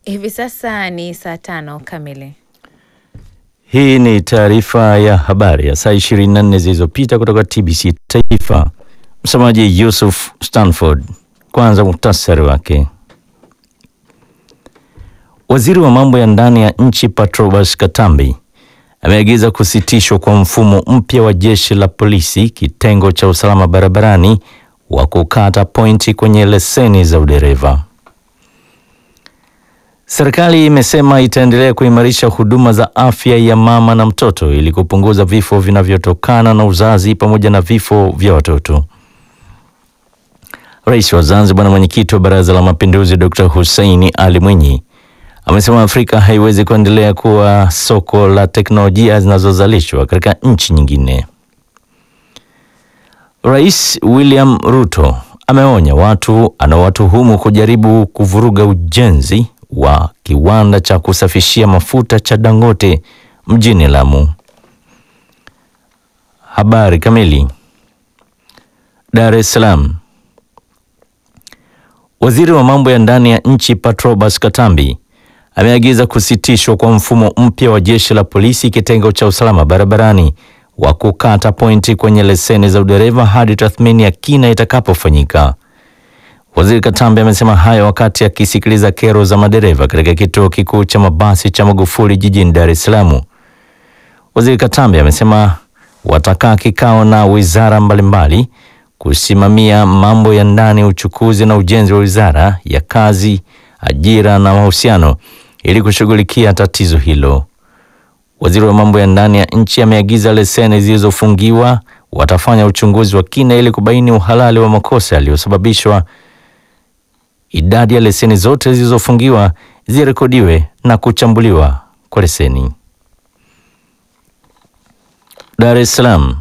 Hivi sasa ni saa tano kamili. Hii ni taarifa ya habari ya saa 24 zilizopita kutoka TBC Taifa. Msomaji Yusuf Stanford. Kwanza muhtasari wake. Waziri wa mambo ya ndani ya nchi Patrobas Katambi ameagiza kusitishwa kwa mfumo mpya wa jeshi la polisi kitengo cha usalama barabarani wa kukata pointi kwenye leseni za udereva. Serikali imesema itaendelea kuimarisha huduma za afya ya mama na mtoto ili kupunguza vifo vinavyotokana na uzazi pamoja na vifo vya watoto. Rais wa Zanzibar na mwenyekiti wa Baraza la Mapinduzi Dr. Hussein Ali Mwinyi amesema Afrika haiwezi kuendelea kuwa soko la teknolojia zinazozalishwa katika nchi nyingine. Rais William Ruto ameonya watu anaowatuhumu kujaribu kuvuruga ujenzi wa kiwanda cha kusafishia mafuta cha Dangote mjini Lamu. Habari kamili. Dar es Salaam. Waziri wa mambo ya ndani ya nchi Patrobas Katambi ameagiza kusitishwa kwa mfumo mpya wa jeshi la polisi kitengo cha usalama barabarani wa kukata pointi kwenye leseni za udereva hadi tathmini ya kina itakapofanyika. Waziri Katambi amesema hayo wakati akisikiliza kero za madereva katika kituo kikuu cha mabasi cha Magufuli jijini Dar es Salaam. Waziri Katambi amesema watakaa kikao na wizara mbalimbali kusimamia mambo ya ndani, uchukuzi na ujenzi wa wizara ya kazi, ajira na mahusiano ili kushughulikia tatizo hilo. Waziri wa mambo ya ndani ya nchi ameagiza leseni zilizofungiwa watafanya uchunguzi wa kina ili kubaini uhalali wa makosa yaliyosababishwa. Idadi ya leseni zote zilizofungiwa zirekodiwe na kuchambuliwa kwa leseni. Dar es Salaam.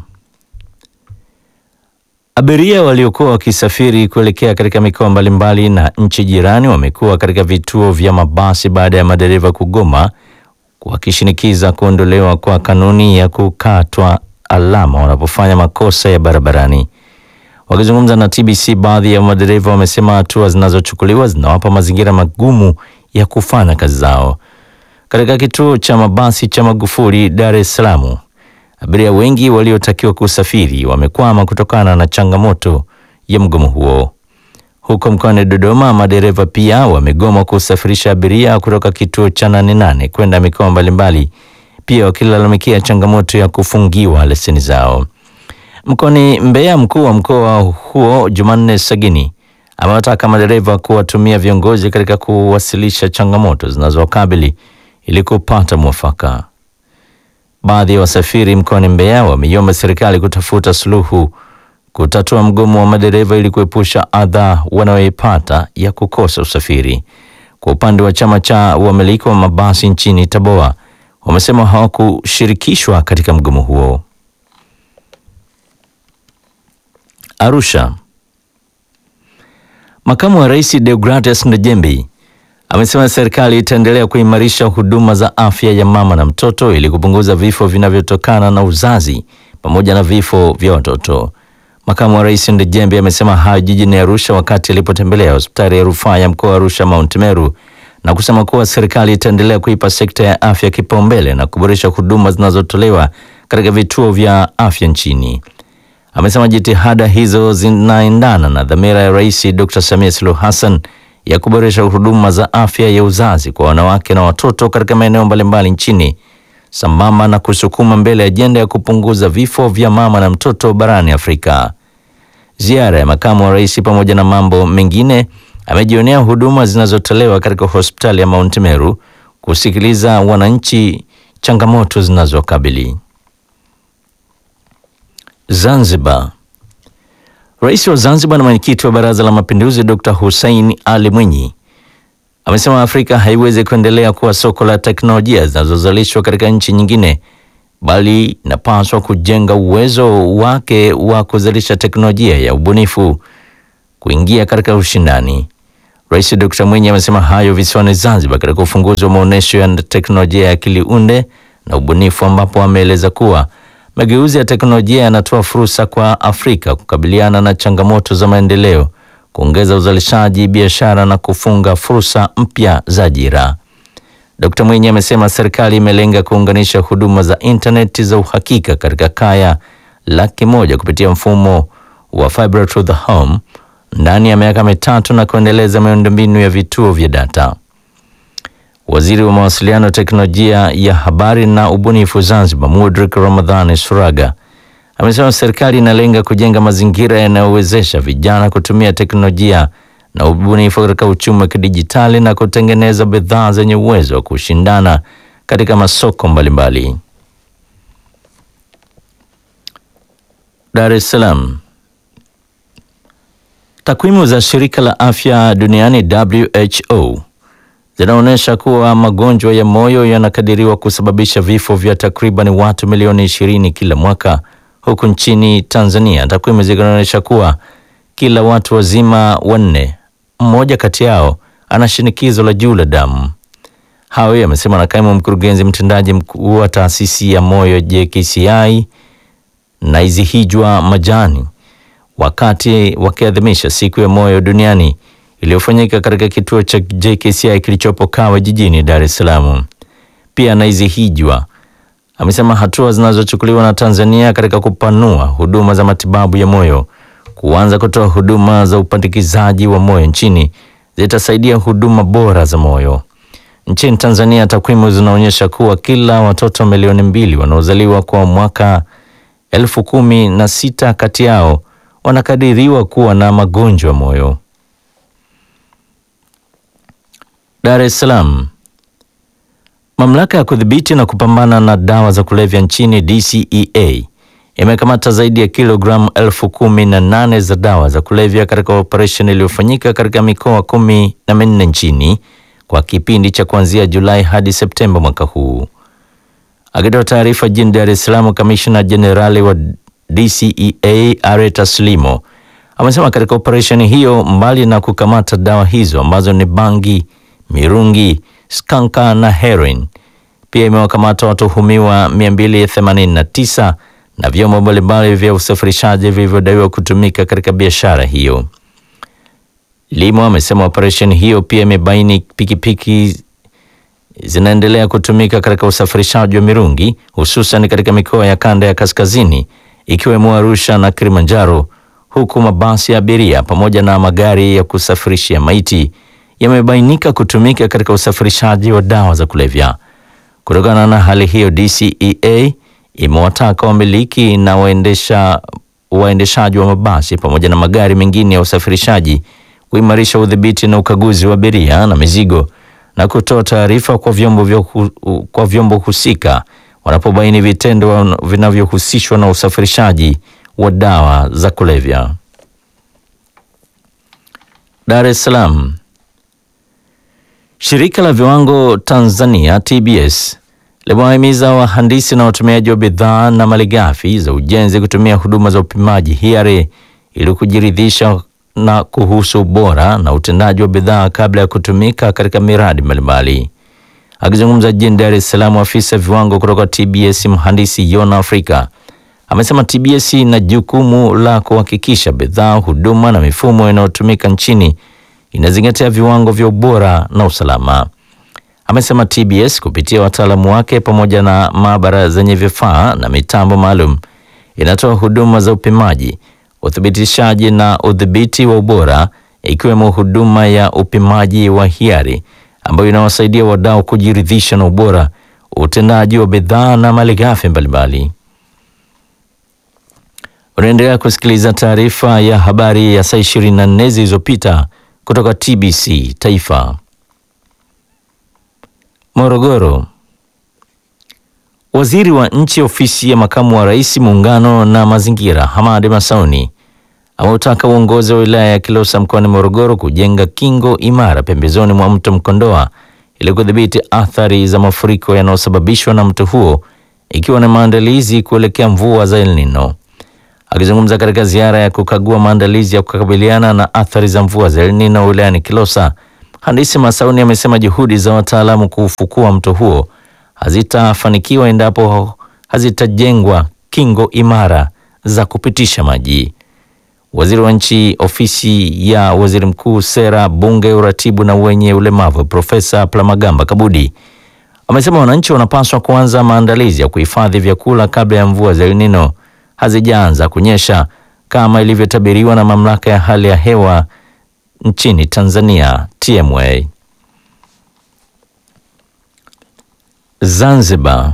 Abiria waliokuwa wakisafiri kuelekea katika mikoa mbalimbali na nchi jirani wamekuwa katika vituo vya mabasi baada ya madereva kugoma wakishinikiza kuondolewa kwa kanuni ya kukatwa alama wanapofanya makosa ya barabarani. Wakizungumza na TBC, baadhi ya madereva wamesema hatua zinazochukuliwa zinawapa mazingira magumu ya kufanya kazi zao. Katika kituo cha mabasi cha Magufuli Dar es Salaam, abiria wengi waliotakiwa kusafiri wamekwama kutokana na changamoto ya mgomo huo. Huko mkoani Dodoma, madereva pia wamegoma kusafirisha abiria kutoka kituo cha Nane Nane kwenda mikoa mbalimbali, pia wakilalamikia changamoto ya kufungiwa leseni zao. Mkoani Mbeya, mkuu wa mkoa huo Jumanne Sagini amewataka madereva kuwatumia viongozi katika kuwasilisha changamoto zinazowakabili ili kupata mwafaka. Baadhi ya wasafiri mkoani Mbeya wameiomba serikali kutafuta suluhu kutatua mgomo wa madereva ili kuepusha adha wanayoipata ya kukosa usafiri. Kwa upande wa chama cha wamiliki wa mabasi nchini Taboa, wamesema hawakushirikishwa katika mgomo huo. Arusha. Makamu wa Rais Deogratias Ndejembi amesema serikali itaendelea kuimarisha huduma za afya ya mama na mtoto ili kupunguza vifo vinavyotokana na uzazi pamoja na vifo vya watoto. Makamu wa Rais Ndejembi amesema hayo jijini Arusha wakati alipotembelea hospitali ya rufaa ya mkoa wa Arusha Mount Meru na kusema kuwa serikali itaendelea kuipa sekta ya afya kipaumbele na kuboresha huduma zinazotolewa katika vituo vya afya nchini. Amesema jitihada hizo zinaendana na dhamira ya Rais Dr. Samia Suluhu Hassan ya kuboresha huduma za afya ya uzazi kwa wanawake na watoto katika maeneo mbalimbali nchini sambamba na kusukuma mbele ajenda ya kupunguza vifo vya mama na mtoto barani Afrika. Ziara ya makamu wa rais pamoja na mambo mengine amejionea huduma zinazotolewa katika hospitali ya Mount Meru, kusikiliza wananchi changamoto zinazokabili. Zanzibar. Rais wa Zanzibar na mwenyekiti wa Baraza la Mapinduzi Dr. Hussein Ali Mwinyi amesema Afrika haiwezi kuendelea kuwa soko la teknolojia zinazozalishwa katika nchi nyingine, bali inapaswa kujenga uwezo wake wa kuzalisha teknolojia ya ubunifu kuingia katika ushindani. Rais Dr. Mwinyi amesema hayo visiwani Zanzibar katika ufunguzi wa maonyesho ya teknolojia ya akili unde na ubunifu, ambapo ameeleza kuwa mageuzi ya teknolojia yanatoa fursa kwa Afrika kukabiliana na changamoto za maendeleo kuongeza uzalishaji, biashara na kufunga fursa mpya za ajira. Dkt. Mwinyi amesema serikali imelenga kuunganisha huduma za intaneti za uhakika katika kaya laki moja kupitia mfumo wa fiber to the home ndani ya miaka mitatu na kuendeleza miundombinu ya vituo vya data. Waziri wa mawasiliano, teknolojia ya habari na ubunifu Zanzibar, Mudrik Ramadhani Suraga amesema serikali inalenga kujenga mazingira yanayowezesha vijana kutumia teknolojia na ubunifu katika uchumi wa kidijitali na kutengeneza bidhaa zenye uwezo wa kushindana katika masoko mbalimbali. Dar es Salaam. Takwimu za shirika la afya duniani WHO zinaonyesha kuwa magonjwa ya moyo yanakadiriwa kusababisha vifo vya takriban watu milioni ishirini kila mwaka, huku nchini Tanzania takwimu zinaonyesha kuwa kila watu wazima wanne, mmoja kati yao ana shinikizo la juu la damu. Hayo yamesema na kaimu mkurugenzi mtendaji mkuu wa taasisi ya moyo JKCI Naizihijwa Majani wakati wakiadhimisha siku ya moyo duniani iliyofanyika katika kituo cha JKCI kilichopo Kawe jijini Dar es Salaam. Pia Naizihijwa amesema hatua zinazochukuliwa na Tanzania katika kupanua huduma za matibabu ya moyo, kuanza kutoa huduma za upandikizaji wa moyo nchini zitasaidia huduma bora za moyo. Nchini Tanzania, takwimu zinaonyesha kuwa kila watoto milioni mbili wanaozaliwa kwa mwaka elfu kumi na sita kati yao wanakadiriwa kuwa na magonjwa ya moyo. Dar es Salaam. Mamlaka ya kudhibiti na kupambana na dawa za kulevya nchini DCEA imekamata zaidi ya kilogramu elfu kumi na nane za dawa za kulevya katika operesheni iliyofanyika katika mikoa kumi na minne nchini kwa kipindi cha kuanzia Julai hadi Septemba mwaka huu. Akitoa taarifa jijini Dar es Salaam, kamishna jenerali wa DCEA Areta Slimo amesema katika operesheni hiyo, mbali na kukamata dawa hizo ambazo ni bangi, mirungi, skanka na heroin, pia imewakamata watuhumiwa 289 na vyombo mbalimbali vya usafirishaji vilivyodaiwa kutumika katika biashara hiyo. Limo amesema operesheni hiyo pia imebaini pikipiki zinaendelea kutumika katika usafirishaji wa mirungi hususan katika mikoa ya kanda ya kaskazini ikiwemo Arusha na Kilimanjaro, huku mabasi ya abiria pamoja na magari ya kusafirishia maiti yamebainika kutumika katika usafirishaji wa dawa za kulevya. Kutokana na hali hiyo, DCEA imewataka wamiliki na waendesha waendeshaji wa mabasi pamoja na magari mengine ya usafirishaji kuimarisha udhibiti na ukaguzi wa abiria na mizigo na kutoa taarifa kwa vyombo vya kwa vyombo husika wanapobaini vitendo vinavyohusishwa na usafirishaji wa dawa za kulevya. Dar es Salaam. Shirika la Viwango Tanzania TBS limewahimiza wahandisi na watumiaji wa bidhaa na malighafi za ujenzi kutumia huduma za upimaji hiari ili kujiridhisha na kuhusu ubora na utendaji wa bidhaa kabla ya kutumika katika miradi mbalimbali. Akizungumza jijini Dar es Salaam, afisa viwango kutoka TBS mhandisi Yona Afrika amesema TBS ina jukumu la kuhakikisha bidhaa, huduma na mifumo inayotumika nchini inazingatia viwango vya ubora na usalama. Amesema TBS kupitia wataalamu wake pamoja na maabara zenye vifaa na mitambo maalum inatoa huduma za upimaji, uthibitishaji na udhibiti wa ubora ikiwemo huduma ya upimaji wa hiari ambayo inawasaidia wadau kujiridhisha na ubora, utendaji wa bidhaa na malighafi mbalimbali. Unaendelea kusikiliza taarifa ya habari ya saa 24 zilizopita kutoka TBC Taifa. Morogoro. Waziri wa Nchi Ofisi ya Makamu wa Rais Muungano na Mazingira, Hamadi Masauni ameutaka uongozi wa wilaya ya Kilosa mkoani Morogoro kujenga kingo imara pembezoni mwa mto Mkondoa ili kudhibiti athari za mafuriko yanayosababishwa na mto huo ikiwa na maandalizi kuelekea mvua za El Nino. Akizungumza katika ziara ya kukagua maandalizi ya kukabiliana na athari za mvua za El Nino wilayani Kilosa, Handisi Masauni amesema juhudi za wataalamu kuufukua mto huo hazitafanikiwa endapo hazitajengwa kingo imara za kupitisha maji. waziri wa nchi ofisi ya waziri mkuu, sera, bunge, uratibu na wenye ulemavu, Profesa Palamagamba Kabudi amesema wananchi wanapaswa kuanza maandalizi ya kuhifadhi vyakula kabla ya mvua za El Nino hazijaanza kunyesha kama ilivyotabiriwa na mamlaka ya hali ya hewa nchini Tanzania TMA. Zanzibar.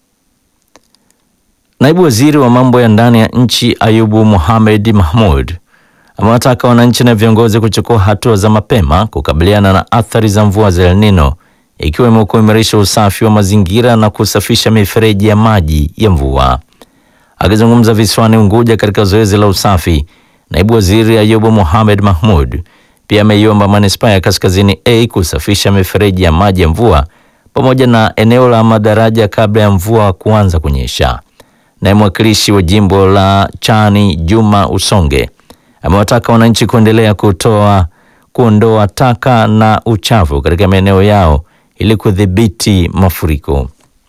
Naibu waziri wa mambo ya ndani ya nchi Ayubu Mohamed Mahmud amewataka wananchi na viongozi kuchukua hatua za mapema kukabiliana na athari za mvua za El Nino ikiwemo kuimarisha usafi wa mazingira na kusafisha mifereji ya maji ya mvua. Akizungumza visiwani Unguja katika zoezi la usafi, naibu waziri Ayubu Mohamed Mahmud pia ameiomba manispaa ya Kaskazini A kusafisha mifereji ya maji ya mvua pamoja na eneo la madaraja kabla ya mvua kuanza kunyesha. Naye mwakilishi wa jimbo la Chani Juma Usonge amewataka wananchi kuendelea kutoa kuondoa taka na uchafu katika maeneo yao ili kudhibiti mafuriko.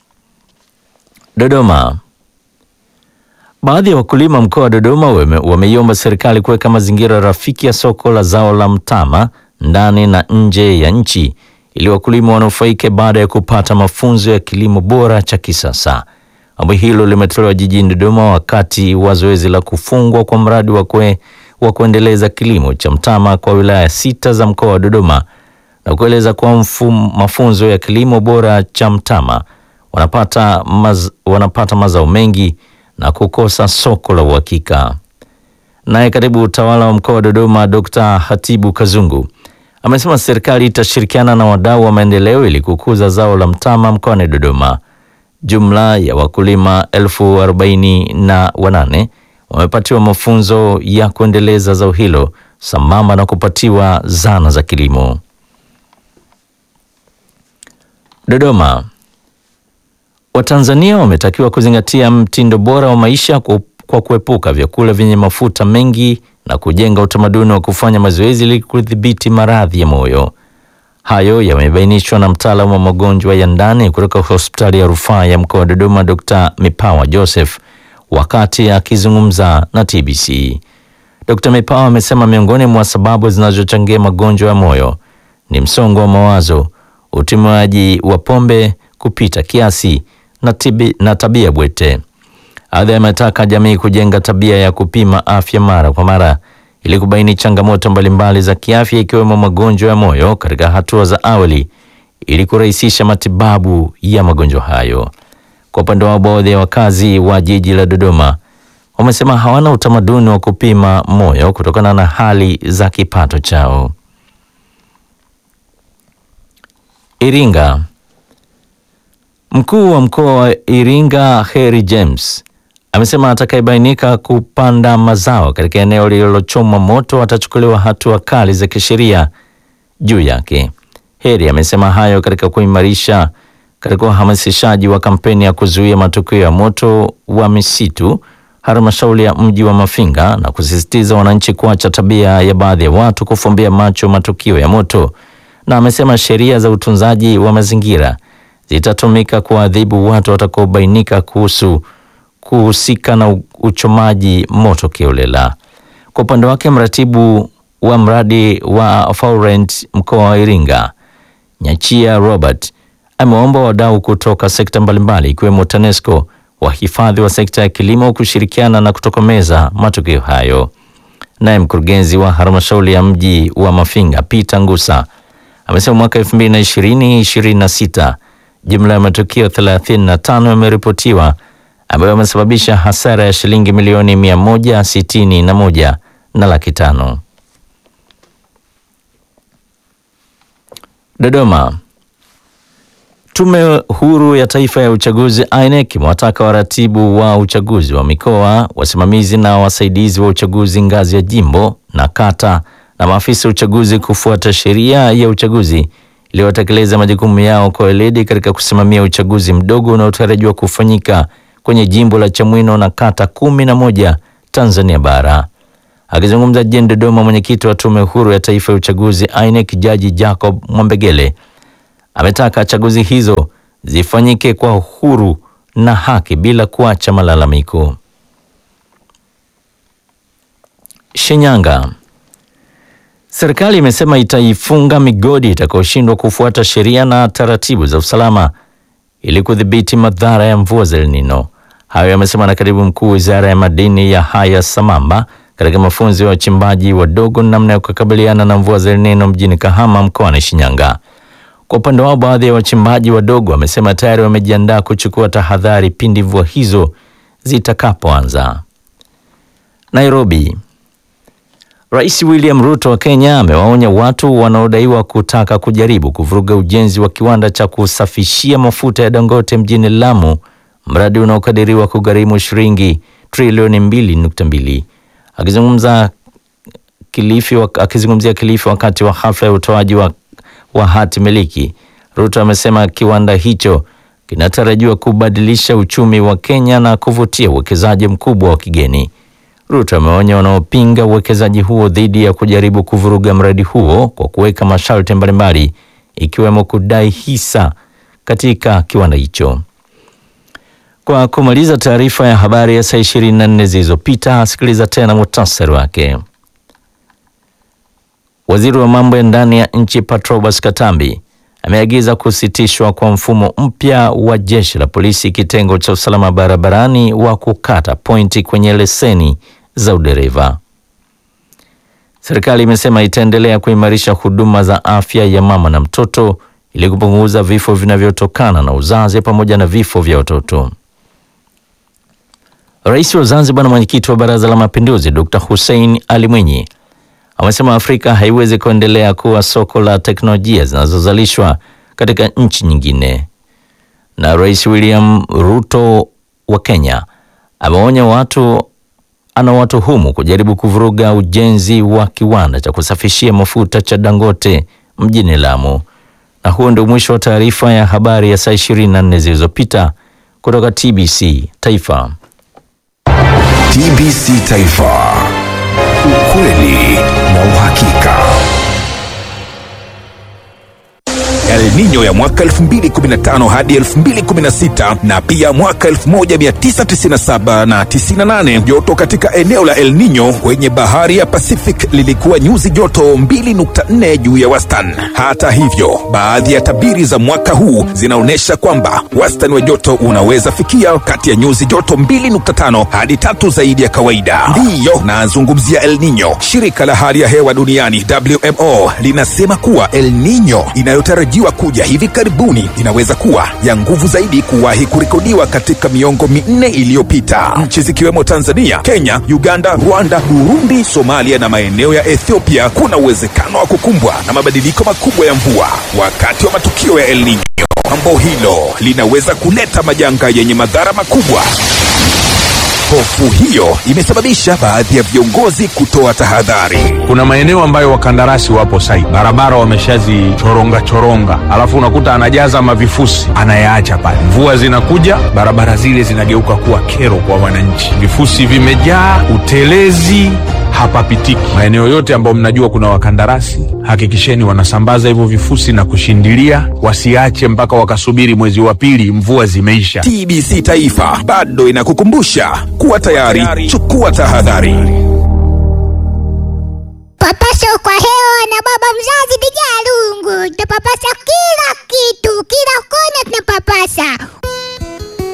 Dodoma. Baadhi ya wakulima mkoa wa Dodoma wameiomba serikali kuweka mazingira rafiki ya soko la zao la mtama ndani na nje ya nchi ili wakulima wanufaike baada ya kupata mafunzo ya kilimo bora cha kisasa. Ombi hilo limetolewa jijini Dodoma wakati wa zoezi la kufungwa kwa mradi wa kwe, wa kuendeleza kilimo cha mtama kwa wilaya sita za mkoa wa Dodoma na kueleza kuwa mafunzo ya kilimo bora cha mtama wanapata, maz, wanapata mazao mengi na kukosa soko la uhakika. Naye katibu utawala wa mkoa wa Dodoma Dr. Hatibu Kazungu amesema serikali itashirikiana na wadau wa maendeleo ili kukuza zao la mtama mkoani Dodoma. Jumla ya wakulima elfu arobaini na wanane wamepatiwa mafunzo ya kuendeleza zao hilo sambamba na kupatiwa zana za kilimo. Dodoma. Watanzania wametakiwa kuzingatia mtindo bora wa maisha kwa kuepuka vyakula vyenye mafuta mengi na kujenga utamaduni wa kufanya mazoezi ili kudhibiti maradhi ya moyo. Hayo yamebainishwa na mtaalamu wa magonjwa ya ndani kutoka hospitali ya rufaa ya mkoa wa Dodoma, Dr. Mipawa Joseph wakati akizungumza na TBC. Dr. Mipawa amesema miongoni mwa sababu zinazochangia magonjwa ya moyo ni msongo wa mawazo, utumiaji wa pombe kupita kiasi na, tibi, na tabia bwete. Aidha, ametaka jamii kujenga tabia ya kupima afya mara kwa mara ili kubaini changamoto mbalimbali za kiafya ikiwemo magonjwa ya moyo katika hatua za awali ili kurahisisha matibabu ya magonjwa hayo. Kwa upande wao, baadhi ya wakazi wa jiji la Dodoma wamesema hawana utamaduni wa kupima moyo kutokana na hali za kipato chao. Iringa. Mkuu wa mkoa wa Iringa Heri James amesema atakayebainika kupanda mazao katika eneo lililochomwa moto atachukuliwa hatua kali za kisheria juu yake. Heri amesema hayo katika kuimarisha katika uhamasishaji wa kampeni ya kuzuia matukio ya moto wa misitu halmashauri ya mji wa Mafinga na kusisitiza wananchi kuacha tabia ya baadhi ya watu kufumbia macho matukio ya moto, na amesema sheria za utunzaji wa mazingira zitatumika kuadhibu watu watakaobainika kuhusu kuhusika na uchomaji moto kiolela. Kwa upande wake, mratibu wa mradi wa Faurent mkoa wa Iringa Nyachia Robert ameomba wadau kutoka sekta mbalimbali ikiwemo TANESCO, wahifadhi wa sekta ya kilimo kushirikiana na kutokomeza matukio hayo. Naye mkurugenzi wa halmashauri ya mji wa Mafinga Peter Ngusa amesema mwaka 2020-2026 jumla ya matukio 35 yameripotiwa ambayo yamesababisha hasara ya shilingi milioni 161 na laki tano. Dodoma. Tume Huru ya Taifa ya Uchaguzi INEC imewataka waratibu wa uchaguzi wa mikoa, wasimamizi na wasaidizi wa uchaguzi ngazi ya jimbo na kata na maafisa uchaguzi kufuata sheria ya uchaguzi ili watekeleza majukumu yao kwa weledi katika kusimamia uchaguzi mdogo unaotarajiwa kufanyika kwenye jimbo la Chamwino na kata kumi na moja Tanzania bara. Akizungumza jijini Dodoma, mwenyekiti wa Tume Huru ya Taifa ya Uchaguzi INEC Jaji Jacob Mwambegele ametaka chaguzi hizo zifanyike kwa uhuru na haki bila kuacha malalamiko. Shinyanga. Serikali imesema itaifunga migodi itakayoshindwa kufuata sheria na taratibu za usalama ili kudhibiti madhara ya mvua za El Nino. Hayo yamesema na katibu mkuu wizara ya madini ya Haya Samamba katika mafunzo ya wachimbaji wadogo namna ya kukabiliana na mvua za El Nino mjini Kahama mkoani Shinyanga. Kwa upande wao, baadhi ya wachimbaji wadogo wamesema tayari wamejiandaa kuchukua tahadhari pindi mvua hizo zitakapoanza. Nairobi. Rais William Ruto wa Kenya amewaonya watu wanaodaiwa kutaka kujaribu kuvuruga ujenzi wa kiwanda cha kusafishia mafuta ya Dangote mjini Lamu, mradi unaokadiriwa kugharimu shilingi trilioni 2.2. Akizungumza Kilifi, akizungumzia Kilifi wakati wa hafla ya utoaji wa, wa hati miliki, Ruto amesema kiwanda hicho kinatarajiwa kubadilisha uchumi wa Kenya na kuvutia uwekezaji mkubwa wa kigeni. Ruto ameonya wanaopinga uwekezaji huo dhidi ya kujaribu kuvuruga mradi huo kwa kuweka masharti mbalimbali ikiwemo kudai hisa katika kiwanda hicho. Kwa kumaliza taarifa ya habari ya saa 24 zilizopita, asikiliza tena muhtasari wake. Waziri wa mambo ya ndani ya nchi Patrobas Katambi ameagiza kusitishwa kwa mfumo mpya wa jeshi la polisi kitengo cha usalama barabarani wa kukata pointi kwenye leseni za udereva. Serikali imesema itaendelea kuimarisha huduma za afya ya mama na mtoto ili kupunguza vifo vinavyotokana na uzazi pamoja na vifo vya watoto. Rais wa Zanzibar na mwenyekiti wa Baraza la Mapinduzi Dr. Hussein Ali Mwinyi amesema Afrika haiwezi kuendelea kuwa soko la teknolojia zinazozalishwa katika nchi nyingine. Na Rais William Ruto wa Kenya ameonya watu anawatuhumu kujaribu kuvuruga ujenzi wa kiwanda cha kusafishia mafuta cha Dangote mjini Lamu. Na huo ndio mwisho wa taarifa ya habari ya saa 24 zilizopita kutoka TBC Taifa. TBC Taifa. Ukweli na uhakika. El Nino ya mwaka 2015 hadi 2016 na pia mwaka 1997 na 98. Joto katika eneo la El Nino kwenye bahari ya Pacific lilikuwa nyuzi joto 2.4 juu ya wastani. Hata hivyo, baadhi ya tabiri za mwaka huu zinaonyesha kwamba wastani wa joto unaweza fikia kati ya nyuzi joto 2.5 hadi tatu zaidi ya kawaida. Ndiyo nazungumzia El Nino. Shirika la hali ya hewa duniani WMO linasema kuwa El Nino inayotarajiwa kuja hivi karibuni inaweza kuwa ya nguvu zaidi kuwahi kurekodiwa katika miongo minne iliyopita. Nchi zikiwemo Tanzania, Kenya, Uganda, Rwanda, Burundi, Somalia na maeneo ya Ethiopia kuna uwezekano wa kukumbwa na mabadiliko makubwa ya mvua wakati wa matukio ya El Nino. Jambo hilo linaweza kuleta majanga yenye madhara makubwa. Hofu hiyo imesababisha baadhi ya viongozi kutoa tahadhari. Kuna maeneo ambayo wakandarasi wapo site, barabara wameshazichoronga choronga, alafu unakuta anajaza mavifusi anayaacha pale. Mvua zinakuja, barabara zile zinageuka kuwa kero kwa wananchi, vifusi vimejaa, utelezi hapapitiki. Maeneo yote ambayo mnajua kuna wakandarasi, hakikisheni wanasambaza hivyo vifusi na kushindilia, wasiache mpaka wakasubiri mwezi wa pili mvua zimeisha. TBC Taifa bado inakukumbusha kuwa tayari, chukua tahadhari. Papasho kwa hewa na baba mzazi